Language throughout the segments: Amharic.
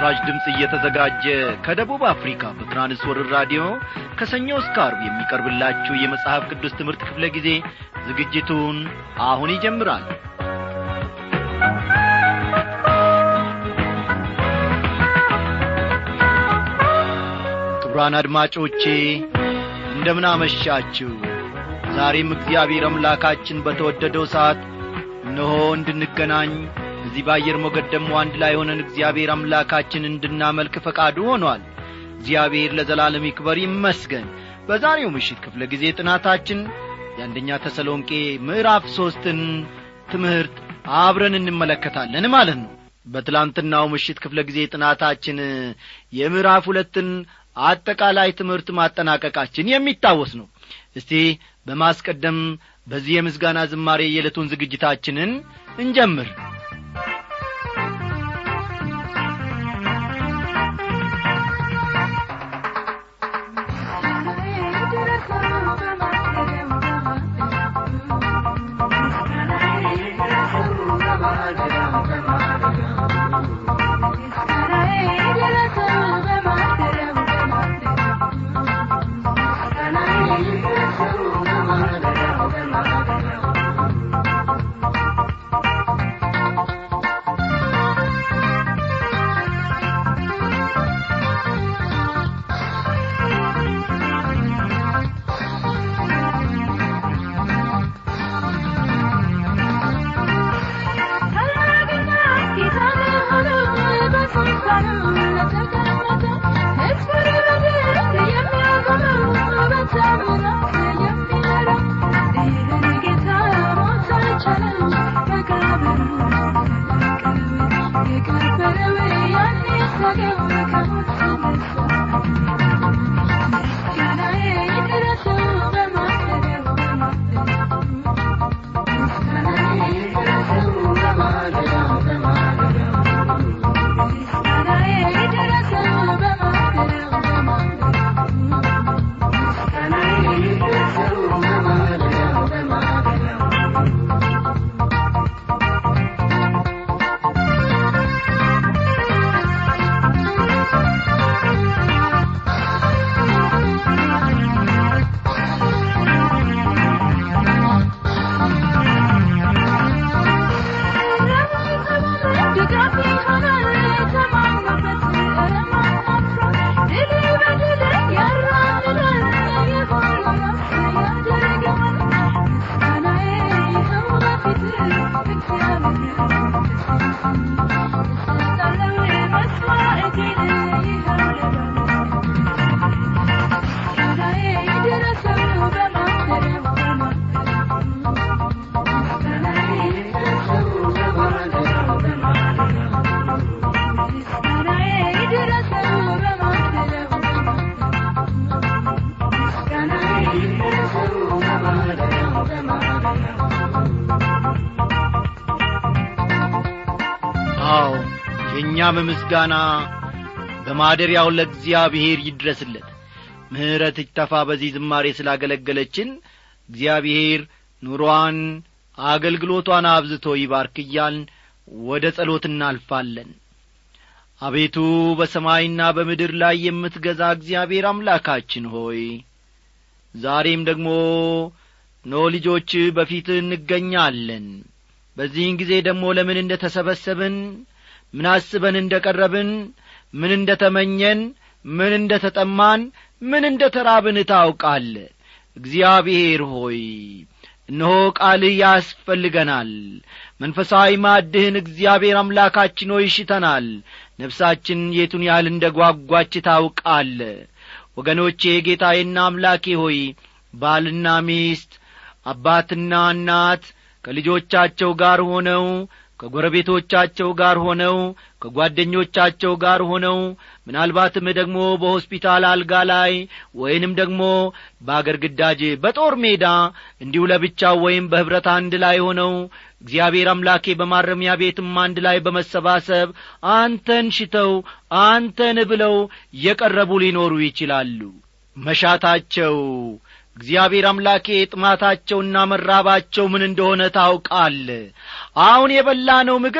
ለምስራች ድምፅ እየተዘጋጀ ከደቡብ አፍሪካ በትራንስወርር ራዲዮ ከሰኞ እስከ አርብ የሚቀርብላችሁ የመጽሐፍ ቅዱስ ትምህርት ክፍለ ጊዜ ዝግጅቱን አሁን ይጀምራል ክቡራን አድማጮቼ እንደምን አመሻችሁ ዛሬም እግዚአብሔር አምላካችን በተወደደው ሰዓት እነሆ እንድንገናኝ እዚህ በአየር ሞገድ ደግሞ አንድ ላይ ሆነን እግዚአብሔር አምላካችን እንድናመልክ ፈቃዱ ሆኗል እግዚአብሔር ለዘላለም ይክበር ይመስገን በዛሬው ምሽት ክፍለ ጊዜ ጥናታችን የአንደኛ ተሰሎንቄ ምዕራፍ ሦስትን ትምህርት አብረን እንመለከታለን ማለት ነው በትላንትናው ምሽት ክፍለ ጊዜ ጥናታችን የምዕራፍ ሁለትን አጠቃላይ ትምህርት ማጠናቀቃችን የሚታወስ ነው እስቲ በማስቀደም በዚህ የምስጋና ዝማሬ የዕለቱን ዝግጅታችንን እንጀምር አዎ የእኛም ምስጋና በማደሪያው ለእግዚአብሔር ይድረስለት ምሕረት ይተፋ በዚህ ዝማሬ ስላገለገለችን እግዚአብሔር ኑሮዋን አገልግሎቷን አብዝቶ ይባርክ እያልን ወደ ጸሎት እናልፋለን አቤቱ በሰማይና በምድር ላይ የምትገዛ እግዚአብሔር አምላካችን ሆይ ዛሬም ደግሞ ኖ ልጆች በፊት እንገኛለን በዚህን ጊዜ ደግሞ ለምን እንደ ተሰበሰብን ምን አስበን እንደ ቀረብን ምን እንደ ተመኘን ምን እንደ ተጠማን ምን እንደ ተራብን ታውቃለ እግዚአብሔር ሆይ እነሆ ቃልህ ያስፈልገናል መንፈሳዊ ማድህን እግዚአብሔር አምላካችን ሆይ ይሽተናል ነፍሳችን የቱን ያህል እንደ ጓጓች ታውቃለ ወገኖቼ ጌታዬና አምላኬ ሆይ ባልና ሚስት አባትና እናት ከልጆቻቸው ጋር ሆነው ከጎረቤቶቻቸው ጋር ሆነው ከጓደኞቻቸው ጋር ሆነው ምናልባትም ደግሞ በሆስፒታል አልጋ ላይ ወይንም ደግሞ በአገር ግዳጅ በጦር ሜዳ እንዲሁ ለብቻው ወይም በኅብረት አንድ ላይ ሆነው እግዚአብሔር አምላኬ በማረሚያ ቤትም አንድ ላይ በመሰባሰብ አንተን ሽተው አንተን ብለው የቀረቡ ሊኖሩ ይችላሉ መሻታቸው እግዚአብሔር አምላኬ ጥማታቸውና መራባቸው ምን እንደሆነ ታውቃል አሁን የበላነው ምግብ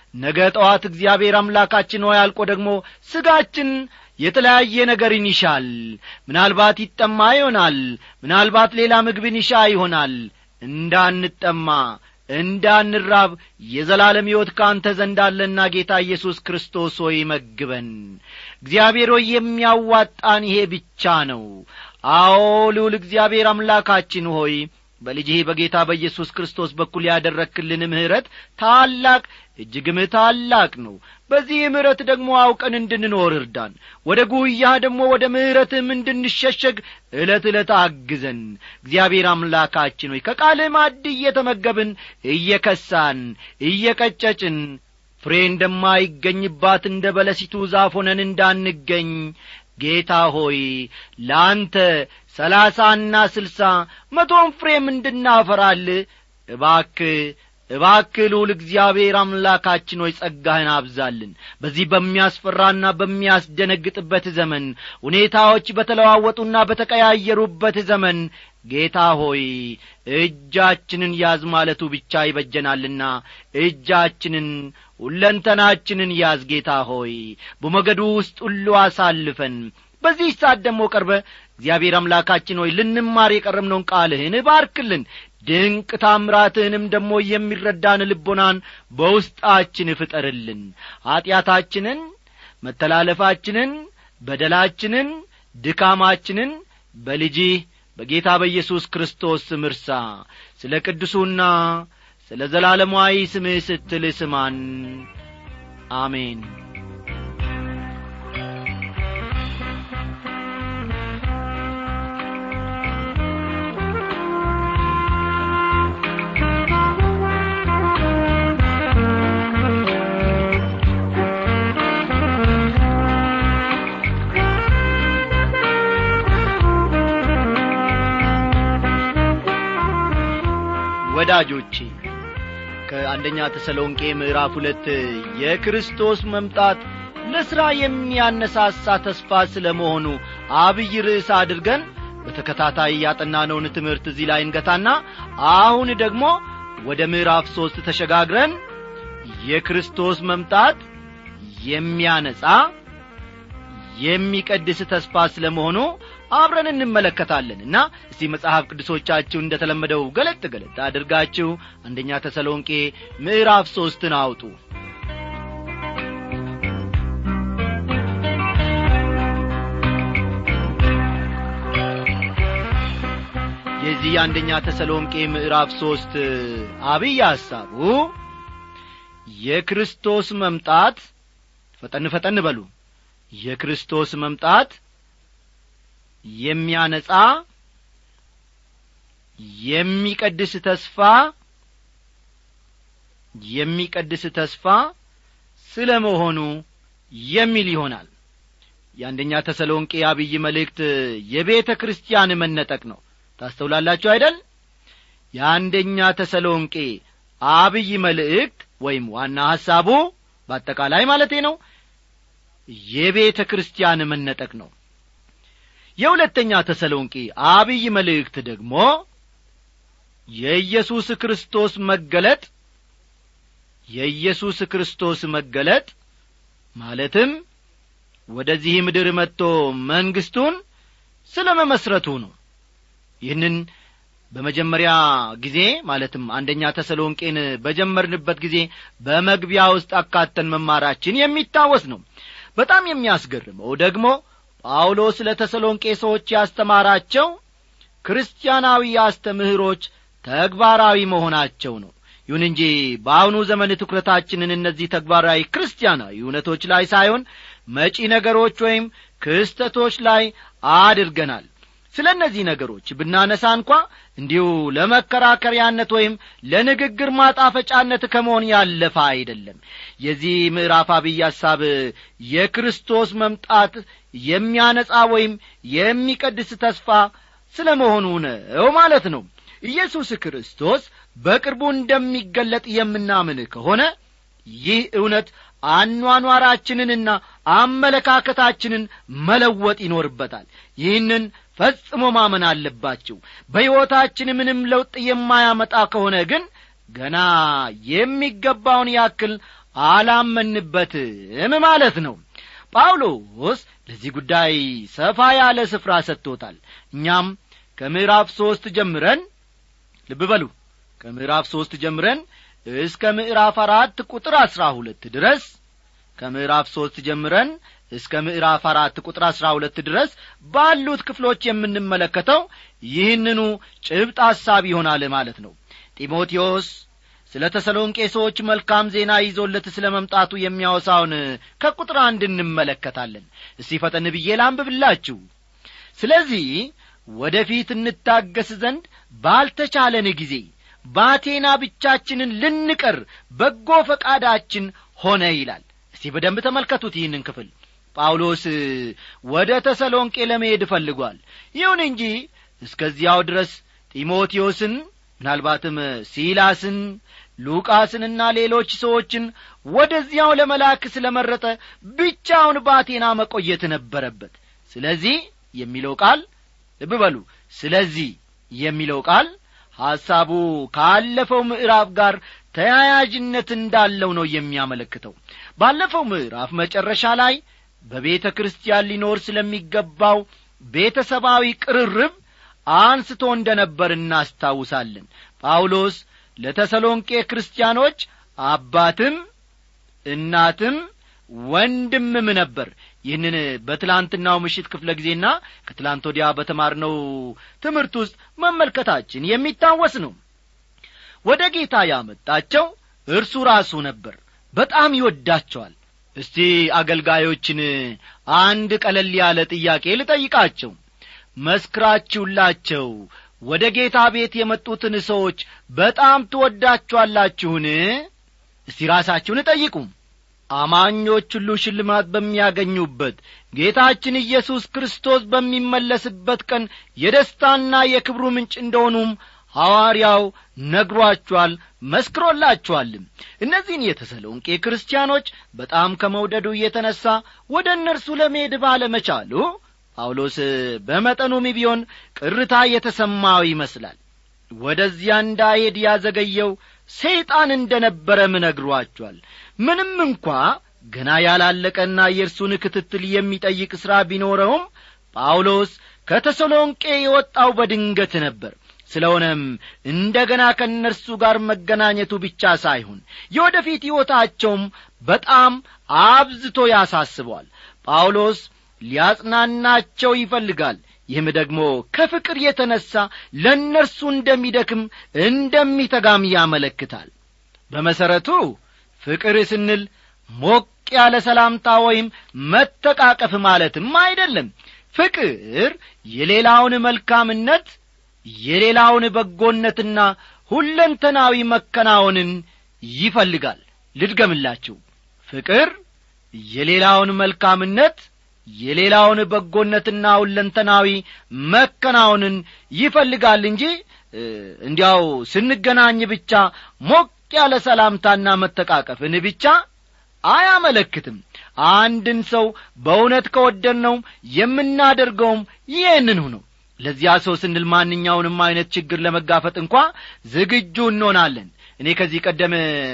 ነገ ጠዋት እግዚአብሔር አምላካችን ሆይ አልቆ ደግሞ ሥጋችን የተለያየ ነገርን ይሻል ምናልባት ይጠማ ይሆናል ምናልባት ሌላ ምግብን ይሻ ይሆናል እንዳንጠማ እንዳንራብ የዘላለም ሕይወት ከአንተ ዘንድ አለና ጌታ ኢየሱስ ክርስቶስ ሆይ መግበን እግዚአብሔር ሆይ የሚያዋጣን ይሄ ብቻ ነው አዎ ልዑል እግዚአብሔር አምላካችን ሆይ በልጅህ በጌታ በኢየሱስ ክርስቶስ በኩል ያደረክልን ምሕረት ታላቅ እጅግም ታላቅ ነው በዚህ ምሕረት ደግሞ አውቀን እንድንኖር እርዳን ወደ ጉያህ ደግሞ ወደ ምሕረትም እንድንሸሸግ ዕለት ዕለት አግዘን እግዚአብሔር አምላካችን ሆይ ከቃልህ ማድ እየተመገብን እየከሳን እየቀጨጭን ፍሬ እንደማይገኝባት እንደ በለሲቱ ዛፍ ሆነን እንዳንገኝ ጌታ ሆይ ለአንተ ሰላሳና ስልሳ መቶም ፍሬም እንድናፈራል እባክ እባክ ልዑል እግዚአብሔር አምላካችን ሆይ ጸጋህን አብዛልን በዚህ በሚያስፈራና በሚያስደነግጥበት ዘመን ሁኔታዎች በተለዋወጡና በተቀያየሩበት ዘመን ጌታ ሆይ እጃችንን ያዝ ማለቱ ብቻ ይበጀናልና እጃችንን ሁለንተናችንን ያዝ ጌታ ሆይ በሞገዱ ውስጥ ሁሉ አሳልፈን በዚህ ሰዓት ደግሞ ቀርበ እግዚአብሔር አምላካችን ሆይ ልንማር የቀረምነውን ቃልህን ባርክልን ድንቅ ታምራትህንም ደግሞ የሚረዳን ልቦናን በውስጣችን ፍጠርልን ኀጢአታችንን መተላለፋችንን በደላችንን ድካማችንን በልጅህ በጌታ በኢየሱስ ክርስቶስ ስም እርሳ ስለ ቅዱሱና ስለ ዘላለማዊ ስምህ ስትል ስማን አሜን ወዳጆቼ ከአንደኛ ተሰሎንቄ ምዕራፍ ሁለት የክርስቶስ መምጣት ለሥራ የሚያነሳሳ ተስፋ ስለ መሆኑ አብይ ርዕስ አድርገን በተከታታይ ያጠናነውን ትምህርት እዚህ ላይ እንገታና አሁን ደግሞ ወደ ምዕራፍ ሦስት ተሸጋግረን የክርስቶስ መምጣት የሚያነጻ የሚቀድስ ተስፋ ስለ መሆኑ አብረን እንመለከታለን እና እስቲ መጽሐፍ ቅዱሶቻችሁ እንደ ተለመደው ገለጥ ገለጥ አድርጋችሁ አንደኛ ተሰሎንቄ ምዕራፍ ሦስትን አውጡ የዚህ የአንደኛ ተሰሎንቄ ምዕራፍ ሦስት አብይ ሐሳቡ የክርስቶስ መምጣት ፈጠን ፈጠን በሉ የክርስቶስ መምጣት የሚያነጻ የሚቀድስ ተስፋ የሚቀድስ ተስፋ ስለ መሆኑ የሚል ይሆናል የአንደኛ ተሰሎንቄ አብይ መልእክት የቤተ ክርስቲያን መነጠቅ ነው ታስተውላላችሁ አይደል የአንደኛ ተሰሎንቄ አብይ መልእክት ወይም ዋና ሐሳቡ በአጠቃላይ ማለቴ ነው የቤተ ክርስቲያን መነጠቅ ነው የሁለተኛ ተሰሎንቄ አብይ መልእክት ደግሞ የኢየሱስ ክርስቶስ መገለጥ የኢየሱስ ክርስቶስ መገለጥ ማለትም ወደዚህ ምድር መጥቶ መንግሥቱን ስለ መመስረቱ ነው ይህንን በመጀመሪያ ጊዜ ማለትም አንደኛ ተሰሎንቄን በጀመርንበት ጊዜ በመግቢያ ውስጥ አካተን መማራችን የሚታወስ ነው በጣም የሚያስገርመው ደግሞ ጳውሎስ ለተሰሎንቄ ሰዎች ያስተማራቸው ክርስቲያናዊ አስተምህሮች ተግባራዊ መሆናቸው ነው ይሁን እንጂ በአሁኑ ዘመን ትኩረታችንን እነዚህ ተግባራዊ ክርስቲያናዊ እውነቶች ላይ ሳይሆን መጪ ነገሮች ወይም ክስተቶች ላይ አድርገናል ስለ እነዚህ ነገሮች ብናነሳ እንኳ እንዲሁ ለመከራከሪያነት ወይም ለንግግር ማጣፈጫነት ከመሆን ያለፈ አይደለም የዚህ ምዕራፍ አብይ ሐሳብ የክርስቶስ መምጣት የሚያነጻ ወይም የሚቀድስ ተስፋ ስለ መሆኑ ነው ማለት ነው ኢየሱስ ክርስቶስ በቅርቡ እንደሚገለጥ የምናምን ከሆነ ይህ እውነት አኗኗራችንንና አመለካከታችንን መለወጥ ይኖርበታል ይህንን ፈጽሞ ማመን አለባችሁ በሕይወታችን ምንም ለውጥ የማያመጣ ከሆነ ግን ገና የሚገባውን ያክል አላመንበትም ማለት ነው ጳውሎስ ለዚህ ጉዳይ ሰፋ ያለ ስፍራ ሰጥቶታል እኛም ከምዕራፍ ሦስት ጀምረን ልብ በሉ ከምዕራፍ ሦስት ጀምረን እስከ ምዕራፍ አራት ቁጥር አሥራ ሁለት ድረስ ከምዕራፍ ሦስት ጀምረን እስከ ምዕራፍ አራት ቁጥር አሥራ ሁለት ድረስ ባሉት ክፍሎች የምንመለከተው ይህንኑ ጭብጥ ሐሳብ ይሆናል ማለት ነው ጢሞቴዎስ ስለ ተሰሎንቄ ሰዎች መልካም ዜና ይዞለት ስለ መምጣቱ የሚያወሳውን ከቁጥር አንድ እንመለከታለን እስቲ ፈጠን ብዬ ላንብብላችሁ ስለዚህ ወደ ፊት እንታገስ ዘንድ ባልተቻለን ጊዜ በአቴና ብቻችንን ልንቀር በጎ ፈቃዳችን ሆነ ይላል እስቲ በደንብ ተመልከቱት ይህንን ክፍል ጳውሎስ ወደ ተሰሎንቄ ለመሄድ እፈልጓል ይሁን እንጂ እስከዚያው ድረስ ጢሞቴዎስን ምናልባትም ሲላስን ሉቃስንና ሌሎች ሰዎችን ወደዚያው ለመላክ ስለ መረጠ ብቻውን በአቴና መቆየት ነበረበት ስለዚህ የሚለው ቃል ልብ በሉ ስለዚህ የሚለው ቃል ሐሳቡ ካለፈው ምዕራፍ ጋር ተያያዥነት እንዳለው ነው የሚያመለክተው ባለፈው ምዕራፍ መጨረሻ ላይ በቤተ ክርስቲያን ሊኖር ስለሚገባው ቤተሰባዊ ቅርርብ አንስቶ እንደ ነበር እናስታውሳለን ጳውሎስ ለተሰሎንቄ ክርስቲያኖች አባትም እናትም ወንድምም ነበር ይህንን በትላንትናው ምሽት ክፍለ ጊዜና ከትላንት ወዲያ በተማርነው ትምህርት ውስጥ መመልከታችን የሚታወስ ነው ወደ ጌታ ያመጣቸው እርሱ ራሱ ነበር በጣም ይወዳቸዋል እስቲ አገልጋዮችን አንድ ቀለል ያለ ጥያቄ ልጠይቃቸው መስክራችሁላቸው ወደ ጌታ ቤት የመጡትን ሰዎች በጣም ትወዳችኋላችሁን እስቲ ራሳችሁን ጠይቁ አማኞች ሁሉ ሽልማት በሚያገኙበት ጌታችን ኢየሱስ ክርስቶስ በሚመለስበት ቀን የደስታና የክብሩ ምንጭ እንደሆኑም ሐዋርያው ነግሯችኋል መስክሮላችኋልም እነዚህን የተሰሎንቄ ክርስቲያኖች በጣም ከመውደዱ የተነሣ ወደ እነርሱ ለመሄድ ባለመቻሉ ጳውሎስ በመጠኑም ቢሆን ቅርታ የተሰማው ይመስላል ወደዚያ እንዳሄድ ያዘገየው ሰይጣን እንደ ነበረም ነግሯቸዋል ምንም እንኳ ገና ያላለቀና የእርሱን ክትትል የሚጠይቅ ሥራ ቢኖረውም ጳውሎስ ከተሰሎንቄ የወጣው በድንገት ነበር ስለሆነም እንደ ገና ከእነርሱ ጋር መገናኘቱ ብቻ ሳይሆን የወደፊት ሕይወታቸውም በጣም አብዝቶ ያሳስበዋል ጳውሎስ ሊያጽናናቸው ይፈልጋል ይህም ደግሞ ከፍቅር የተነሣ ለእነርሱ እንደሚደክም እንደሚተጋም ያመለክታል በመሠረቱ ፍቅር ስንል ሞቅ ያለ ሰላምታ ወይም መተቃቀፍ ማለትም አይደለም ፍቅር የሌላውን መልካምነት የሌላውን በጎነትና ሁለንተናዊ መከናወንን ይፈልጋል ልድገምላችሁ ፍቅር የሌላውን መልካምነት የሌላውን በጎነትና ሁለንተናዊ መከናወንን ይፈልጋል እንጂ እንዲያው ስንገናኝ ብቻ ሞቅ ያለ ሰላምታና መተቃቀፍን ብቻ አያመለክትም አንድን ሰው በእውነት ከወደድነው የምናደርገውም ይህንኑ ነው ለዚያ ሰው ስንል ማንኛውንም አይነት ችግር ለመጋፈጥ እንኳ ዝግጁ እንሆናለን እኔ ከዚህ ቀደም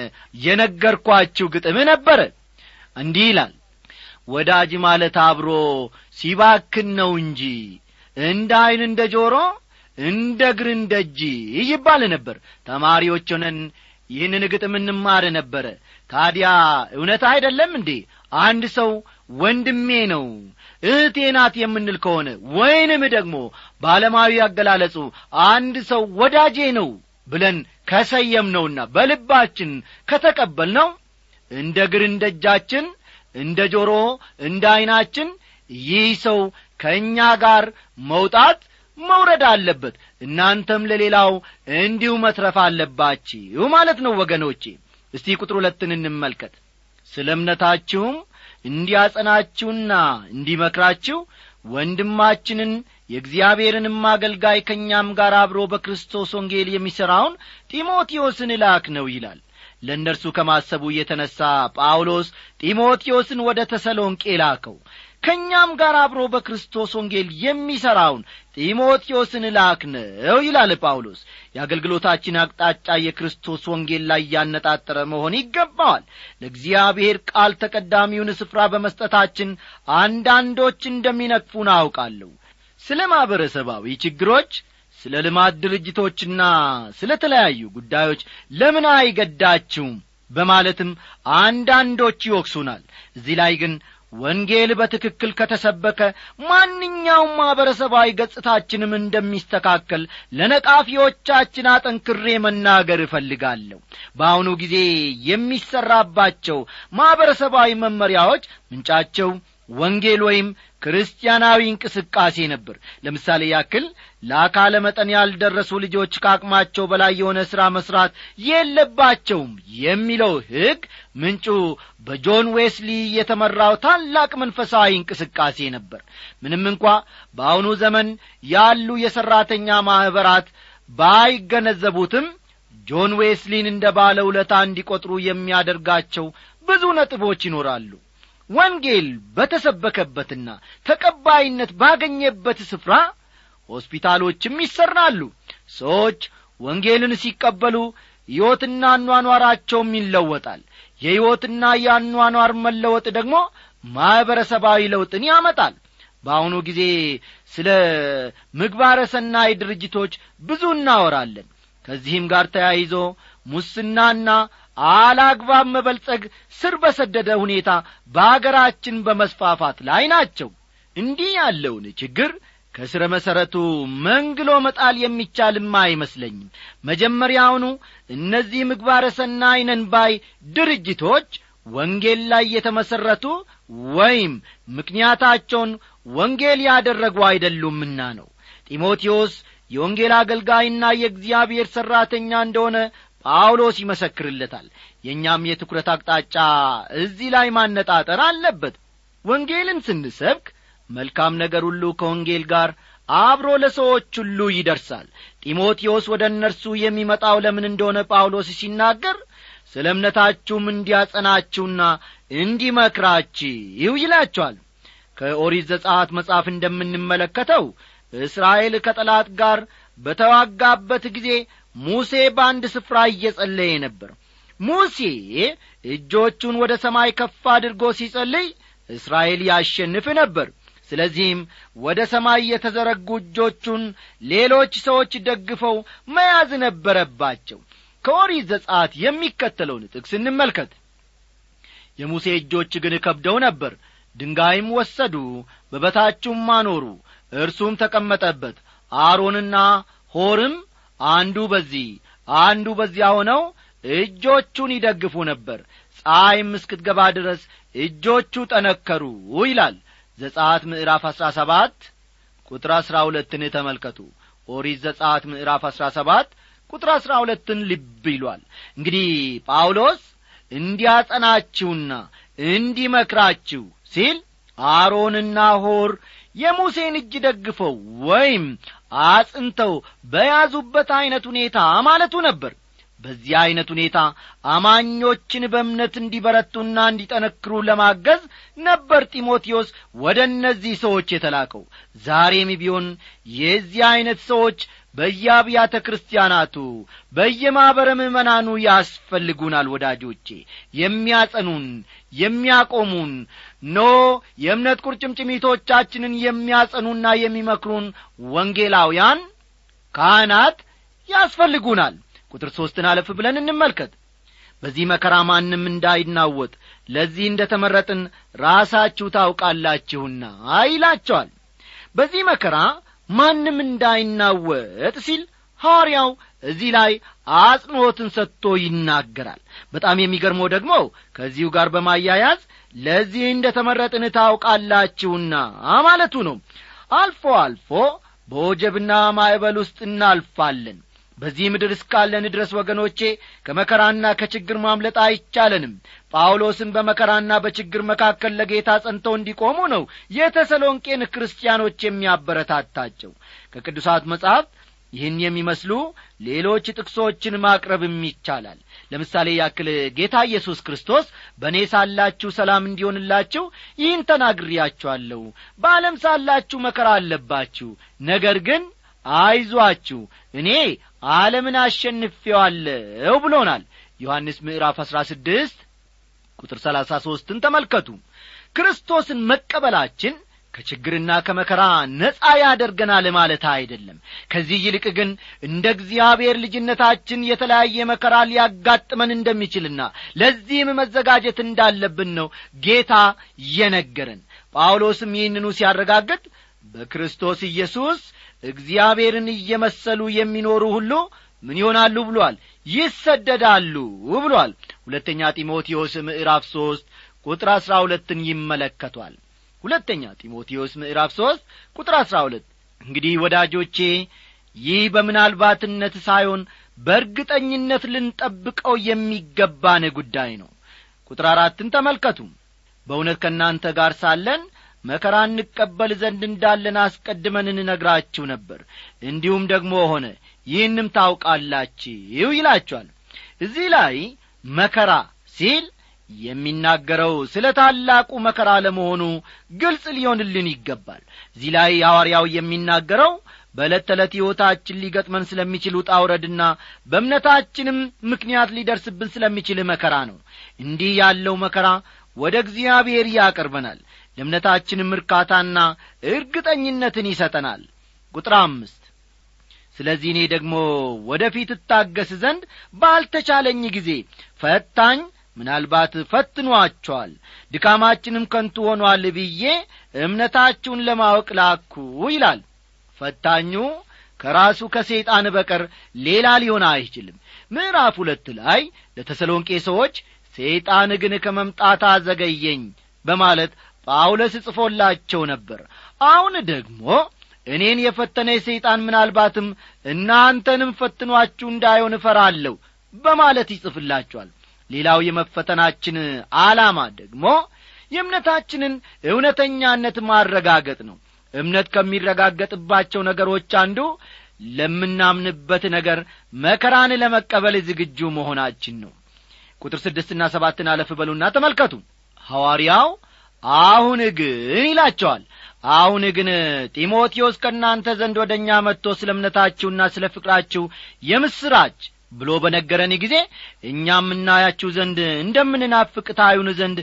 የነገርኳችሁ ግጥም ነበረ እንዲህ ይላል ወዳጅ ማለት አብሮ ሲባክን ነው እንጂ እንደ ዐይን እንደ ጆሮ እንደ እግር እንደ እጅ ይባል ነበር ተማሪዎች ሆነን ይህንን ግጥም እንማር ነበረ ታዲያ እውነት አይደለም እንዴ አንድ ሰው ወንድሜ ነው እህቴ ናት የምንል ከሆነ ወይንም ደግሞ በዓለማዊ አገላለጹ አንድ ሰው ወዳጄ ነው ብለን ከሰየም ነውና በልባችን ከተቀበል ነው እንደ እግር እንደ እጃችን እንደ ጆሮ እንደ ዐይናችን ይህ ሰው ከእኛ ጋር መውጣት መውረድ አለበት እናንተም ለሌላው እንዲሁ መትረፍ አለባችሁ ማለት ነው ወገኖቼ እስቲ ቁጥር ሁለትን እንመልከት ስለ እምነታችሁም እንዲያጸናችሁና እንዲመክራችሁ ወንድማችንን የእግዚአብሔርንም አገልጋይ ከእኛም ጋር አብሮ በክርስቶስ ወንጌል የሚሠራውን ጢሞቴዎስን እላክ ነው ይላል ለእነርሱ ከማሰቡ የተነሣ ጳውሎስ ጢሞቴዎስን ወደ ተሰሎንቄ ላከው ከእኛም ጋር አብሮ በክርስቶስ ወንጌል የሚሠራውን ጢሞቴዎስን ላክ ነው ይላል ጳውሎስ የአገልግሎታችን አቅጣጫ የክርስቶስ ወንጌል ላይ ያነጣጠረ መሆን ይገባዋል ለእግዚአብሔር ቃል ተቀዳሚውን ስፍራ በመስጠታችን አንዳንዶች እንደሚነቅፉን አውቃለሁ ስለ ማኅበረሰባዊ ችግሮች ስለ ልማት ድርጅቶችና ስለ ተለያዩ ጉዳዮች ለምን አይገዳችሁም በማለትም አንዳንዶች ይወቅሱናል እዚህ ላይ ግን ወንጌል በትክክል ከተሰበከ ማንኛውም ማኅበረሰባዊ ገጽታችንም እንደሚስተካከል ለነቃፊዎቻችን አጠንክሬ መናገር እፈልጋለሁ በአሁኑ ጊዜ የሚሠራባቸው ማኅበረሰባዊ መመሪያዎች ምንጫቸው ወንጌል ወይም ክርስቲያናዊ እንቅስቃሴ ነበር ለምሳሌ ያክል ለአካለ መጠን ያልደረሱ ልጆች ከአቅማቸው በላይ የሆነ ሥራ መሥራት የለባቸውም የሚለው ሕግ ምንጩ በጆን ዌስሊ የተመራው ታላቅ መንፈሳዊ እንቅስቃሴ ነበር ምንም እንኳ በአሁኑ ዘመን ያሉ የሠራተኛ ማኅበራት ባይገነዘቡትም ጆን ዌስሊን እንደ ባለ ውለታ እንዲቈጥሩ የሚያደርጋቸው ብዙ ነጥቦች ይኖራሉ ወንጌል በተሰበከበትና ተቀባይነት ባገኘበት ስፍራ ሆስፒታሎችም ይሠራሉ ሰዎች ወንጌልን ሲቀበሉ ሕይወትና አኗኗራቸውም ይለወጣል የሕይወትና የአኗኗር መለወጥ ደግሞ ማኅበረሰባዊ ለውጥን ያመጣል በአሁኑ ጊዜ ስለ ምግባረ ሰናይ ድርጅቶች ብዙ እናወራለን ከዚህም ጋር ተያይዞ ሙስናና አላግባብ መበልጸግ ስር በሰደደ ሁኔታ በአገራችን በመስፋፋት ላይ ናቸው እንዲህ ያለውን ችግር ከስረ መሠረቱ መንግሎ መጣል የሚቻልም አይመስለኝም መጀመሪያውኑ እነዚህ ምግባረ ሰናይ ነን ባይ ድርጅቶች ወንጌል ላይ የተመሠረቱ ወይም ምክንያታቸውን ወንጌል ያደረጉ አይደሉምና ነው ጢሞቴዎስ የወንጌል አገልጋይና የእግዚአብሔር ሠራተኛ እንደሆነ ጳውሎስ ይመሰክርለታል የእኛም የትኩረት አቅጣጫ እዚህ ላይ ማነጣጠር አለበት ወንጌልን ስንሰብክ መልካም ነገር ሁሉ ከወንጌል ጋር አብሮ ለሰዎች ሁሉ ይደርሳል ጢሞቴዎስ ወደ እነርሱ የሚመጣው ለምን እንደሆነ ጳውሎስ ሲናገር ስለ እምነታችሁም እንዲያጸናችሁና እንዲመክራችሁ ይላቸዋል ከኦሪት ዘጻት መጽሐፍ እንደምንመለከተው እስራኤል ከጠላት ጋር በተዋጋበት ጊዜ ሙሴ በአንድ ስፍራ እየጸለየ ነበር ሙሴ እጆቹን ወደ ሰማይ ከፍ አድርጎ ሲጸልይ እስራኤል ያሸንፍ ነበር ስለዚህም ወደ ሰማይ የተዘረጉ እጆቹን ሌሎች ሰዎች ደግፈው መያዝ ነበረባቸው ከኦሪት ዘጻት የሚከተለውን ጥቅስ እንመልከት የሙሴ እጆች ግን ከብደው ነበር ድንጋይም ወሰዱ በበታቹም አኖሩ እርሱም ተቀመጠበት አሮንና ሆርም አንዱ በዚህ አንዱ በዚያ ሆነው እጆቹን ይደግፉ ነበር ፀሐይም እስክትገባ ድረስ እጆቹ ጠነከሩ ይላል ዘጻት ምዕራፍ አሥራ ሰባት ቁጥር አሥራ ሁለትን ተመልከቱ ኦሪት ዘጻት ምዕራፍ አሥራ ሰባት ቁጥር አሥራ ሁለትን ልብ ይሏል እንግዲህ ጳውሎስ እንዲያጸናችሁና እንዲመክራችሁ ሲል አሮንና ሆር የሙሴን እጅ ደግፈው ወይም አጽንተው በያዙበት ዐይነት ሁኔታ ማለቱ ነበር በዚህ ዐይነት ሁኔታ አማኞችን በእምነት እንዲበረቱና እንዲጠነክሩ ለማገዝ ነበር ጢሞቴዎስ ወደ እነዚህ ሰዎች የተላከው ዛሬም ቢሆን የዚህ ዐይነት ሰዎች በየአብያተ ክርስቲያናቱ በየማኅበረ ምእመናኑ ያስፈልጉናል ወዳጆቼ የሚያጸኑን የሚያቆሙን ኖ የእምነት ቁርጭምጭሚቶቻችንን የሚያጸኑና የሚመክሩን ወንጌላውያን ካህናት ያስፈልጉናል ቁጥር ሦስትን አለፍ ብለን እንመልከት በዚህ መከራ ማንም እንዳይናወጥ ለዚህ እንደ ተመረጥን ራሳችሁ ታውቃላችሁና ይላቸዋል በዚህ መከራ ማንም እንዳይናወጥ ሲል ሐዋርያው እዚህ ላይ አጽንዖትን ሰጥቶ ይናገራል በጣም የሚገርመው ደግሞ ከዚሁ ጋር በማያያዝ ለዚህ እንደ ተመረጥን ታውቃላችሁና ማለቱ ነው አልፎ አልፎ በወጀብና ማዕበል ውስጥ እናልፋለን በዚህ ምድር እስካለን ድረስ ወገኖቼ ከመከራና ከችግር ማምለጥ አይቻለንም ጳውሎስም በመከራና በችግር መካከል ለጌታ ጸንተው እንዲቆሙ ነው የተሰሎንቄን ክርስቲያኖች የሚያበረታታቸው ከቅዱሳት መጻሕፍት ይህን የሚመስሉ ሌሎች ጥቅሶችን ማቅረብም ይቻላል ለምሳሌ ያክል ጌታ ኢየሱስ ክርስቶስ በእኔ ሳላችሁ ሰላም እንዲሆንላችሁ ይህን ተናግሬያችኋለሁ በዓለም ሳላችሁ መከራ አለባችሁ ነገር ግን አይዟችሁ እኔ ዓለምን አሸንፌዋለሁ ብሎናል ዮሐንስ ምዕራፍ አሥራ ስድስት ቁጥር ሰላሳ ሦስትን ተመልከቱ ክርስቶስን መቀበላችን ከችግርና ከመከራ ነጻ ያደርገናል ማለት አይደለም ከዚህ ይልቅ ግን እንደ እግዚአብሔር ልጅነታችን የተለያየ መከራ ሊያጋጥመን እንደሚችልና ለዚህም መዘጋጀት እንዳለብን ነው ጌታ የነገረን ጳውሎስም ይህንኑ ሲያረጋግጥ በክርስቶስ ኢየሱስ እግዚአብሔርን እየመሰሉ የሚኖሩ ሁሉ ምን ይሆናሉ ብሏል ይሰደዳሉ ብሏል ሁለተኛ ጢሞቴዎስ ምዕራፍ ሦስት ቁጥር አሥራ ሁለትን ይመለከቷል ሁለተኛ ጢሞቴዎስ ምዕራፍ ሦስት ቁጥር አሥራ ሁለት እንግዲህ ወዳጆቼ ይህ በምናልባትነት ሳይሆን በእርግጠኝነት ልንጠብቀው የሚገባን ጉዳይ ነው ቁጥር አራትን ተመልከቱ በእውነት ከእናንተ ጋር ሳለን መከራ እንቀበል ዘንድ እንዳለን አስቀድመን እንነግራችሁ ነበር እንዲሁም ደግሞ ሆነ ይህንም ታውቃላችሁ ይላችኋል እዚህ ላይ መከራ ሲል የሚናገረው ስለ ታላቁ መከራ ለመሆኑ ግልጽ ሊሆንልን ይገባል እዚህ ላይ ሐዋርያው የሚናገረው በዕለት ተዕለት ሕይወታችን ሊገጥመን ስለሚችል ውጣ ውረድና በእምነታችንም ምክንያት ሊደርስብን ስለሚችል መከራ ነው እንዲህ ያለው መከራ ወደ እግዚአብሔር ያቀርበናል ለእምነታችንም እርካታና እርግጠኝነትን ይሰጠናል ቁጥር አምስት ስለዚህ እኔ ደግሞ ወደ ፊት እታገስ ዘንድ ባልተቻለኝ ጊዜ ፈታኝ ምናልባት ፈትኗቸዋል ድካማችንም ከንቱ ሆኗል ብዬ እምነታችሁን ለማወቅ ላኩ ይላል ፈታኙ ከራሱ ከሰይጣን በቀር ሌላ ሊሆን አይችልም ምዕራፍ ሁለት ላይ ለተሰሎንቄ ሰዎች ሰይጣን ግን ከመምጣት አዘገየኝ በማለት ጳውሎስ ጽፎላቸው ነበር አሁን ደግሞ እኔን የፈተነ ሰይጣን ምናልባትም እናንተንም ፈትኗችሁ እንዳይሆን እፈራለሁ በማለት ይጽፍላችኋል ሌላው የመፈተናችን ዓላማ ደግሞ የእምነታችንን እውነተኛነት ማረጋገጥ ነው እምነት ከሚረጋገጥባቸው ነገሮች አንዱ ለምናምንበት ነገር መከራን ለመቀበል ዝግጁ መሆናችን ነው ቁጥር ስድስትና ሰባትን አለፍ በሉና ተመልከቱ ሐዋርያው አሁን ግን ይላቸዋል አሁን ግን ጢሞቴዎስ ከእናንተ ዘንድ ወደ እኛ መጥቶ ስለ እምነታችሁና ስለ ፍቅራችሁ የምስራች ብሎ በነገረን ጊዜ እኛም እናያችሁ ዘንድ እንደምንናፍቅ ታዩን ዘንድ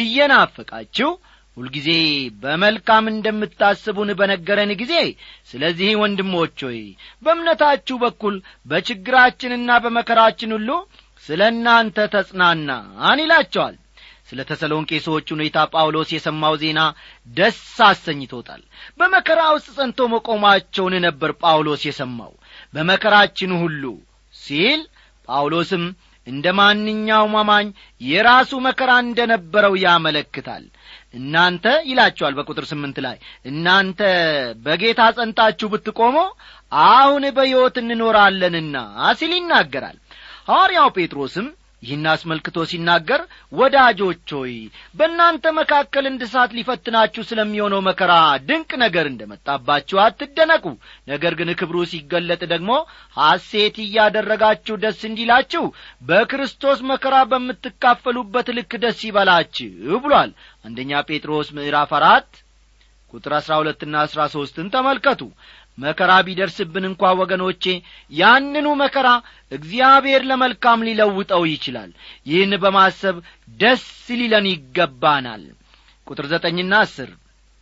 እየናፈቃችሁ ሁልጊዜ በመልካም እንደምታስቡን በነገረን ጊዜ ስለዚህ ወንድሞች ሆይ በእምነታችሁ በኩል በችግራችንና በመከራችን ሁሉ ስለ እናንተ ተጽናናን ይላቸዋል ስለ ተሰሎንቄ ሰዎች ሁኔታ ጳውሎስ የሰማው ዜና ደስ አሰኝቶታል በመከራ ውስጥ ጸንቶ መቆማቸውን ነበር ጳውሎስ የሰማው በመከራችን ሁሉ ሲል ጳውሎስም እንደ ማንኛውም አማኝ የራሱ መከራ እንደ ነበረው ያመለክታል እናንተ ይላቸዋል በቁጥር ስምንት ላይ እናንተ በጌታ ጸንታችሁ ብትቆሞ አሁን በሕይወት እንኖራለንና ሲል ይናገራል ሐዋርያው ጴጥሮስም ይህን አስመልክቶ ሲናገር ወዳጆች ሆይ በእናንተ መካከል እንደ እሳት ሊፈትናችሁ ስለሚሆነው መከራ ድንቅ ነገር እንደ መጣባችሁ አትደነቁ ነገር ግን ክብሩ ሲገለጥ ደግሞ ሐሴት እያደረጋችሁ ደስ እንዲላችሁ በክርስቶስ መከራ በምትካፈሉበት ልክ ደስ ይበላችሁ ብሏል አንደኛ ጴጥሮስ ምዕራፍ አራት ቁጥር አሥራ ሁለትና አሥራ ሦስትን ተመልከቱ መከራ ቢደርስብን እንኳ ወገኖቼ ያንኑ መከራ እግዚአብሔር ለመልካም ሊለውጠው ይችላል ይህን በማሰብ ደስ ሊለን ይገባናል ቁጥር ዘጠኝና አስር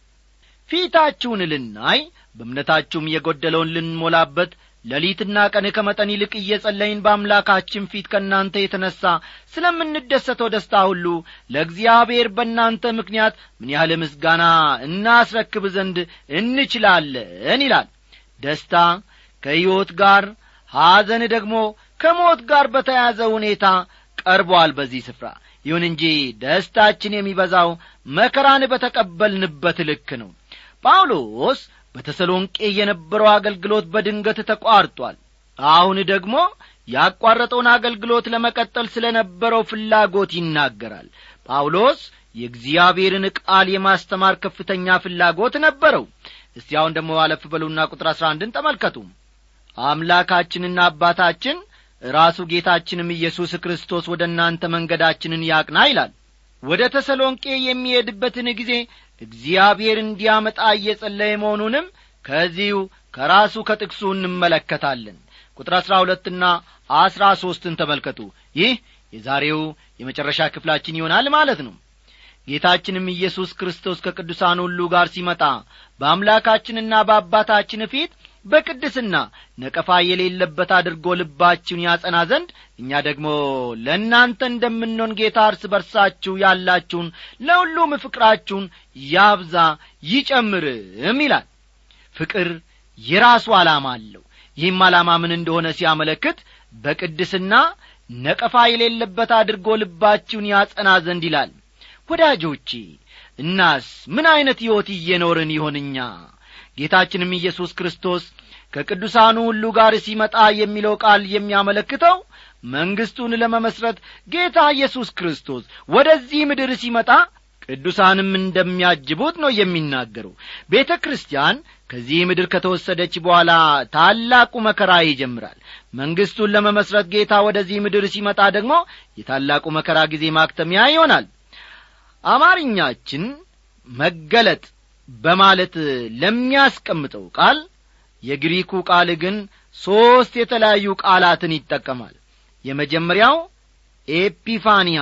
ፊታችሁን ልናይ በእምነታችሁም የጐደለውን ልንሞላበት ሌሊትና ቀን ከመጠን ይልቅ እየጸለይን በአምላካችን ፊት ከእናንተ የተነሣ ስለምንደሰተው ደስታ ሁሉ ለእግዚአብሔር በእናንተ ምክንያት ምን ያህል ምስጋና እናስረክብ ዘንድ እንችላለን ይላል ደስታ ከሕይወት ጋር ሐዘን ደግሞ ከሞት ጋር በተያያዘ ሁኔታ ቀርቧል በዚህ ስፍራ ይሁን እንጂ ደስታችን የሚበዛው መከራን በተቀበልንበት ልክ ነው ጳውሎስ በተሰሎንቄ የነበረው አገልግሎት በድንገት ተቋርጧል አሁን ደግሞ ያቋረጠውን አገልግሎት ለመቀጠል ስለ ነበረው ፍላጎት ይናገራል ጳውሎስ የእግዚአብሔርን ቃል የማስተማር ከፍተኛ ፍላጎት ነበረው እስቲ አሁን ደግሞ አለፍ በሉና ቁጥር አሥራ አንድን ተመልከቱ አምላካችንና አባታችን ራሱ ጌታችንም ኢየሱስ ክርስቶስ ወደ እናንተ መንገዳችንን ያቅና ይላል ወደ ተሰሎንቄ የሚሄድበትን ጊዜ እግዚአብሔር እንዲያመጣ እየጸለየ መሆኑንም ከዚሁ ከራሱ ከጥቅሱ እንመለከታለን ቁጥር አሥራ ሁለትና አሥራ ሦስትን ተመልከቱ ይህ የዛሬው የመጨረሻ ክፍላችን ይሆናል ማለት ነው ጌታችንም ኢየሱስ ክርስቶስ ከቅዱሳን ሁሉ ጋር ሲመጣ በአምላካችንና በአባታችን ፊት በቅድስና ነቀፋ የሌለበት አድርጎ ልባችሁን ያጸና ዘንድ እኛ ደግሞ ለእናንተ እንደምንሆን ጌታ እርስ በርሳችሁ ያላችሁን ለሁሉም ፍቅራችሁን ያብዛ ይጨምርም ይላል ፍቅር የራሱ ዓላማ አለው ይህም ዓላማ ምን እንደሆነ ሲያመለክት በቅድስና ነቀፋ የሌለበት አድርጎ ልባችሁን ያጸና ዘንድ ይላል ወዳጆቼ እናስ ምን ዐይነት ሕይወት እየኖርን ይሆንኛ ጌታችንም ኢየሱስ ክርስቶስ ከቅዱሳኑ ሁሉ ጋር ሲመጣ የሚለው ቃል የሚያመለክተው መንግሥቱን ለመመስረት ጌታ ኢየሱስ ክርስቶስ ወደዚህ ምድር ሲመጣ ቅዱሳንም እንደሚያጅቡት ነው የሚናገረው ቤተ ክርስቲያን ከዚህ ምድር ከተወሰደች በኋላ ታላቁ መከራ ይጀምራል መንግሥቱን ለመመስረት ጌታ ወደዚህ ምድር ሲመጣ ደግሞ የታላቁ መከራ ጊዜ ማክተሚያ ይሆናል አማርኛችን መገለጥ በማለት ለሚያስቀምጠው ቃል የግሪኩ ቃል ግን ሦስት የተለያዩ ቃላትን ይጠቀማል የመጀመሪያው ኤፒፋኒያ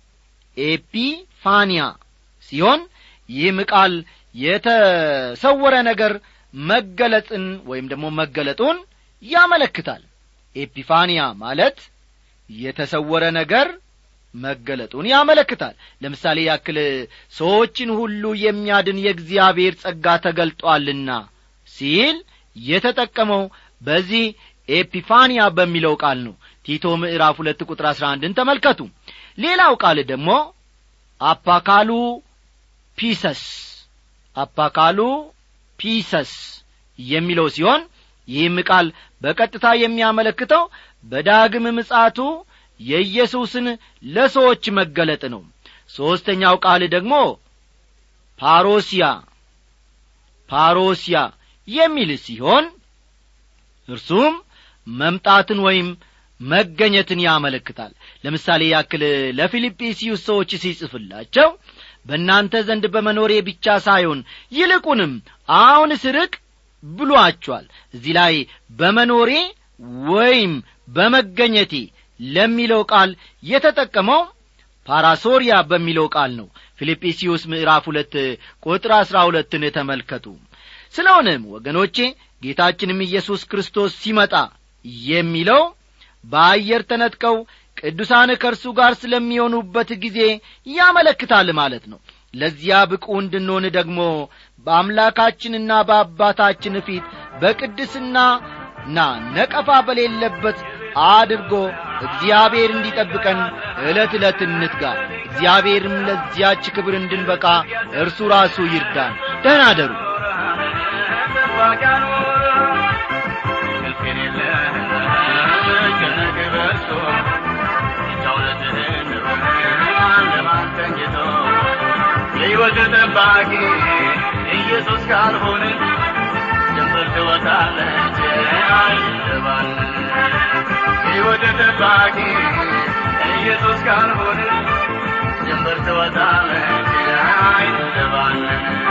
ኤፒፋኒያ ሲሆን ይህም ቃል የተሰወረ ነገር መገለጥን ወይም ደግሞ መገለጡን ያመለክታል ኤፒፋኒያ ማለት የተሰወረ ነገር መገለጡን ያመለክታል ለምሳሌ ያክል ሰዎችን ሁሉ የሚያድን የእግዚአብሔር ጸጋ ተገልጧልና ሲል የተጠቀመው በዚህ ኤፒፋኒያ በሚለው ቃል ነው ቲቶ ምዕራፍ ሁለት ቁጥር አሥራ አንድን ተመልከቱ ሌላው ቃል ደግሞ አፓካሉ ፒሰስ አፓካሉ ፒሰስ የሚለው ሲሆን ይህም ቃል በቀጥታ የሚያመለክተው በዳግም ምጻቱ የኢየሱስን ለሰዎች መገለጥ ነው ሦስተኛው ቃል ደግሞ ፓሮሲያ ፓሮሲያ የሚል ሲሆን እርሱም መምጣትን ወይም መገኘትን ያመለክታል ለምሳሌ ያክል ለፊልጵስዩስ ሰዎች ሲጽፍላቸው በእናንተ ዘንድ በመኖሬ ብቻ ሳይሆን ይልቁንም አሁን ስርቅ ብሏቸዋል እዚህ ላይ በመኖሬ ወይም በመገኘቴ ለሚለው ቃል የተጠቀመው ፓራሶሪያ በሚለው ቃል ነው ፊልጵስዩስ ምዕራፍ ሁለት ቁጥር አሥራ ሁለትን ተመልከቱ ስለሆነም ወገኖቼ ጌታችንም ኢየሱስ ክርስቶስ ሲመጣ የሚለው በአየር ተነጥቀው ቅዱሳን ከእርሱ ጋር ስለሚሆኑበት ጊዜ ያመለክታል ማለት ነው ለዚያ ብቁ እንድንሆን ደግሞ በአምላካችንና በአባታችን ፊት በቅድስናና ነቀፋ በሌለበት አድርጎ እግዚአብሔር እንዲጠብቀን ዕለት ዕለት እንትጋ እግዚአብሔርም ለዚያች ክብር እንድንበቃ እርሱ ራሱ ይርዳን ደህና አደሩ የሕይወት ጠባቂ ኢየሱስ ካልሆነ ጀንበር ትወጣለች አይልባል የሕይወት ጠባቂ ኢየሱስ ካልሆነ ጀንበር ትወጣለች አይልባል